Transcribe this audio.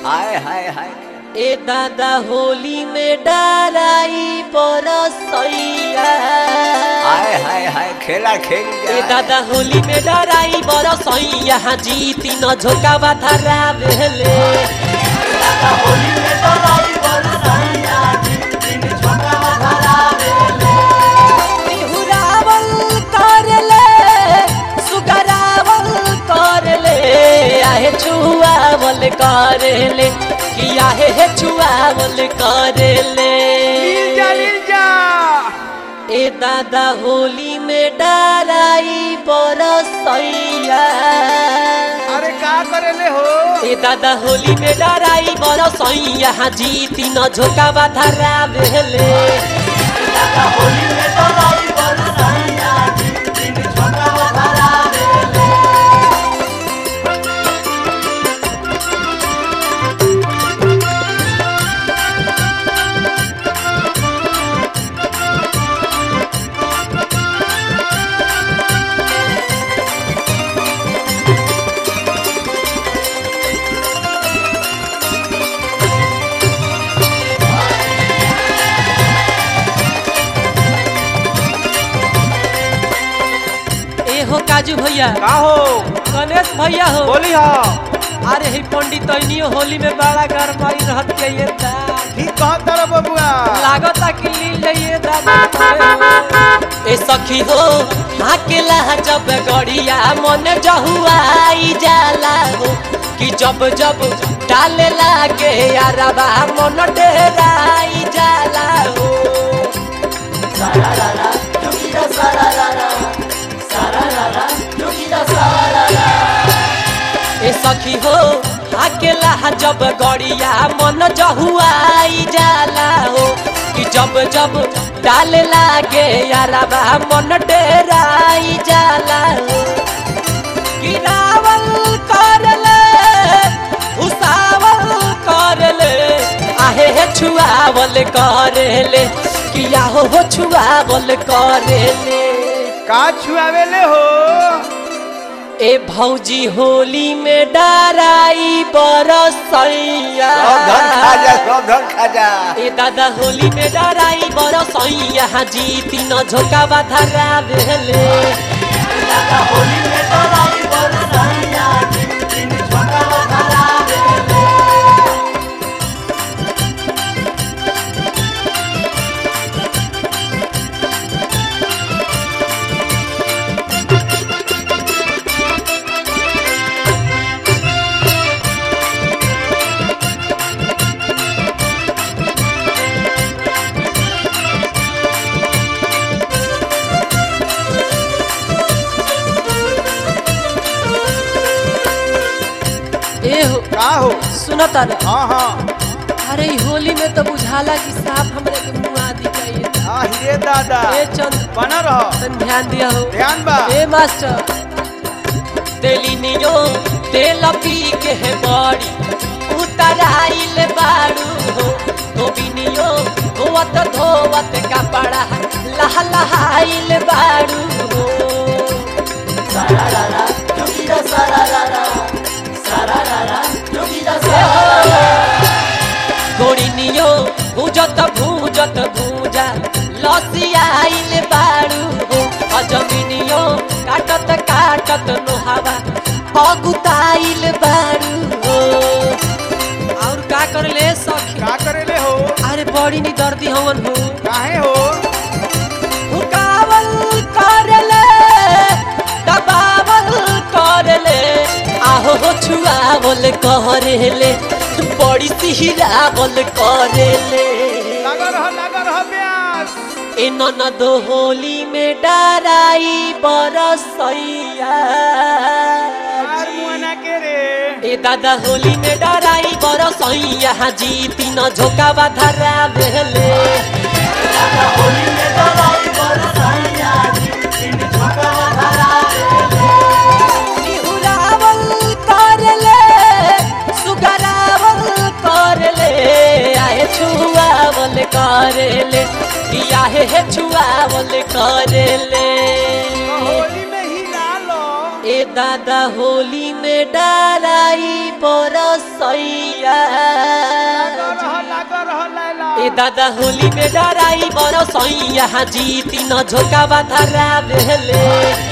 हाय हाय हाय ए दादा होली में डराई बरसैया हाय हाय हाय खेला खेल ए दादा होली में डराई बरसैया जीती न झोका बाधरा भेले बिहुरावल करले सुगरावल करले आहे छुआवल करले कि आहे हे छुआवल करले लील जा लील जा ए दादा होली में डराई बरसैया अरे का करेले हो ए दादा होली में डराई बरसैया जीती न झोका बाधरा भेले ए हो काजू भैया का हो गणेश भैया हो बोली हो अरे ही पंडित तैनियो होली में बड़ा गरमाई रहत जाइए दा ठीक कह तर बबुआ लागता कि लील जाइए दादा ए सखी हो हाकेला जब गड़िया मन जहुआई जाला हो कि जब जब डाले लागे यारबा मन डेराई जाला हो ए सखी हो अकेला जब गड़िया मन जहुआई जाला हो कि जब जब डाले लागे यारबा मन डेराई जाला हो गिरावल करले उसावल करले आहे हे छुआवल करले किया हो हो छुआवल करले का छुआवेले हो ए भौजी होली में डराई बरसैया सब धन खा जा सब धन खा जा ए दादा होली में डराई बरसैया जीती न झोका बाधरा भेले ए हो का हो सुनो तारे हाँ हाँ अरे ई होली में तो बुझाला कि साफ हमरे के मुंह आदि चाहिए हाँ हीरे दादा ए चंद बना रहो तन ध्यान दिया हो ध्यान बा ए मास्टर तेली नियो तेल पी के है बड़ी उतराइल बाड़ू हो तो बिनियो धोवत धोवत कपड़ा लह लहाइल बाड़ू हो गोड़ी नियो भूजत भूजत भूजा लसियाइल बाड़ू हो अजमिनियो काटत काटत लोहावा अगुताइल बाड़ू हो और का करले सखी का करेले हो अरे बड़ी नी दर्दी हवन हो काहे हो हुकावल करले दबावल करले आहो हो छुआवल करले बड़ी सिहरावल करले लगा रह लगा रह ब्यास ए ननद होली में डराई बरसैया मार मुआना के रे ए दादा होली में डराई बरसैया जीती न झोका बाधरा भेले बिहुरावल करले सुगरावल करले आहे छुआवल करले कि आहे हे छुआवल करले होली में ही ना लो ए ए दादा होली में डराई बरसैया लागो रह लागो रह लैला ए दादा होली में डराई बरसैया जीती न झोका बाधरा भेले